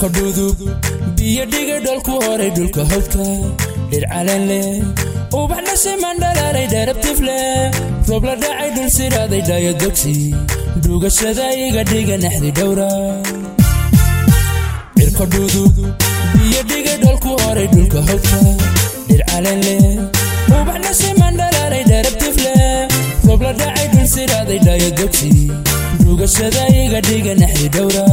cirka dhudub biyo dhiga dholku horay dhulka hawdka dhir caleen leh ubax dhashiman dhalaalay dheerabtif leh roob la dhacay dhul siraaday dhaayadogsi dhugashada iga dhiga naxdi dhowra cirka dhudub biyo dhiga dholku horay dhulka hawdka dhir caleen leh ubax dhashiman dhalaalay dheerabtif leh roob la dhacay dhul siraaday dhaayadogsi dhugashada iga dhiga naxdi dhowra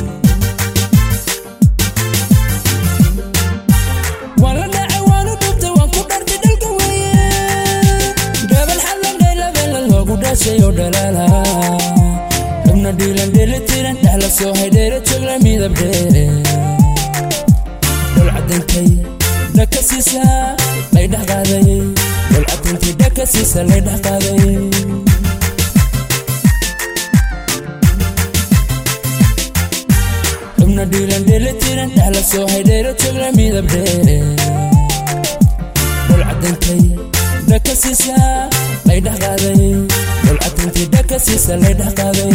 waan la dhacay waanu dhubtay waan ku dhartay dhalka weeye dhaban xallandhay labela loogu dhashay oo dhalaala xubna dhiilan dheelitiran dhexla soo haydheera jogla midab dheere dhol cadintay dhaka siisa lay dhex qaaday dhol cadintay dhaka siisa lay dhex qaaday xubna dhiilan dheelitiran dhexla soo haydheera jogla midab dheere dhol cadintay dhaka siisa lay dhex qaaday dhol cadintay dhaka siisa lay dhex qaaday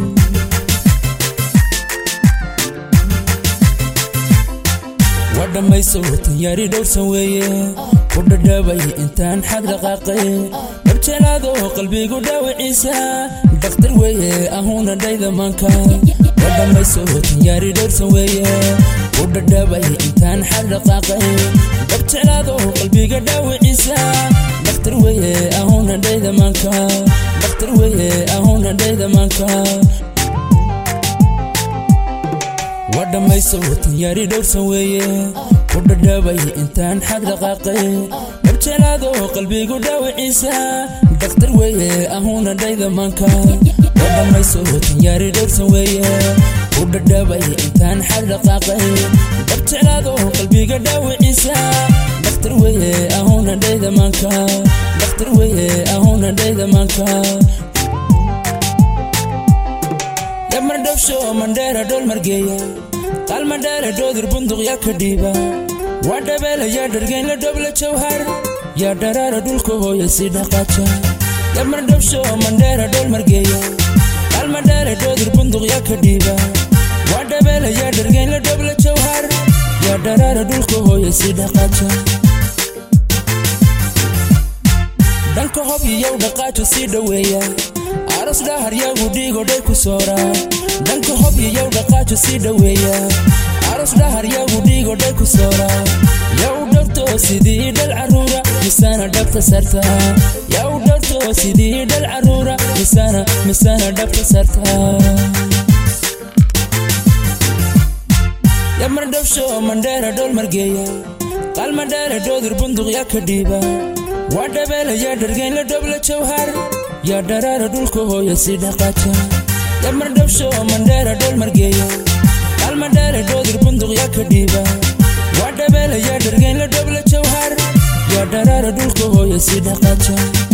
waa dhammayso tanyaari dhowrsan weeye ku dhadhaabay intaan xad dhaqaaqay dhabjelaado qalbigu dhaawiciisa dakhtar weeye ahuuna dhayda maanka waa dhammayso tanyaari dhowrsan weeye ku dhadhaabay intaan xad dhaqaaqay dhabjelaado qalbiga dhaawiciisa dakhtar weeye ahuuna dhayda maanka dakhtar weeye ahuuna dhayda maanka waa dhammayso tanyaari dhowrsan weeye ku dhadhaabay intaan xad dhaqaaqay dhabjelaado qalbigu dhaawiciisa dakhtar weeye ahuuna dhayda maanka waa dhammayso tanyaari dhowrsan weeye ku dhadhaabay intaan xad dhaqaaqay dhabjelaado qalbiga dhaawiciisa dakhtar weeye ahuuna dhayda maanka dakhtar weeye ahuuna dhayda maanka yamardhabsho mandheera dhol margeeya qalmadheere dhoodir bunduq yaa ka dhiiba waa dhabeela yaa dhargeynla dhobla jawhar yaa dharaara dhulka hooya si dhaqaaja yamardhabsho mandheera dhol margeeya qalmadheere dhoodir bunduq yaa ka dhiiba waa dhabeela yaa dhargeynla dhobla jawhar yaa dharaara dhulka hooya si dhaqaaja dhanka hob iyow dhaqaajo sii dhoweeya aros dhahar yagu dhiigodhay ku soora dhanka hob iyow dhaqaajo sii dhoweeya aros dhahar yagu dhiigodhay ku soora yaw dhowrto sidii dhal caruura misana dhabta sarta yaw dhowrto sidii dhal caruura misana misana dhabta sarta yamardhabsho mandheera dhol margeeya qalmadheere dhoodir bunduq yaa ka dhiiba waa dhabeela yaa dhargeynla dhobla jawhar yaa dharaara dhulka hooya si dhaqaaja yamardhabsho mandheera dhol margeeya qalmadheere dhoodir bunduq yaa ka dhiiba waa dhabeela yaa dhargeynla dhobla jawhar yaa dharaara dhulka hooya si dhaqaaja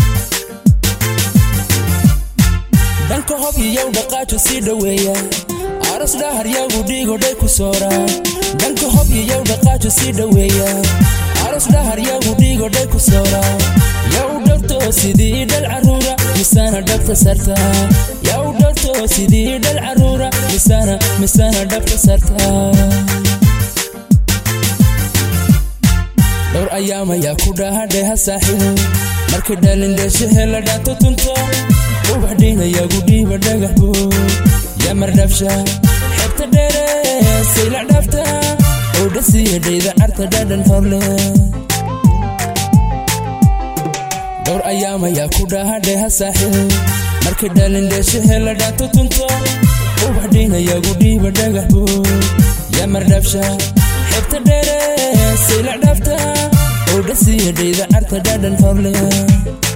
dhanka hob iyow dhaqaajo sii dhoweeya aros dhahar yagu dhiigodhay ku soora dhanka hob iyow dhaqaajo sii dhoweeya aros dhahar yagu dhiigodhay ku soora yaw dhowrto sidii dhal caruura misana dhabta sarta yaw dhowrto sidii dhal caruura misana misana dhabta sarta dhowr ayaamayaa ku dhahadheha saaxiibo marka dhalindheeshahe la dhaanto tunto ubax dhiinayagu dhiiba dhagaxbo yamardhabsha xebta dheere sayla dhabta oo dhasiya dhayda carta dhadhan horle dhowr ayaamayaa ku dhahadheha saaxiib marka dhalindheeshahe la dhaanto tunto ubax dhiinayagu dhiiba dhagaxbo yamardhabsha xebta dheere sayla dhabta oo dhasiya dhayda carta dhadhan horle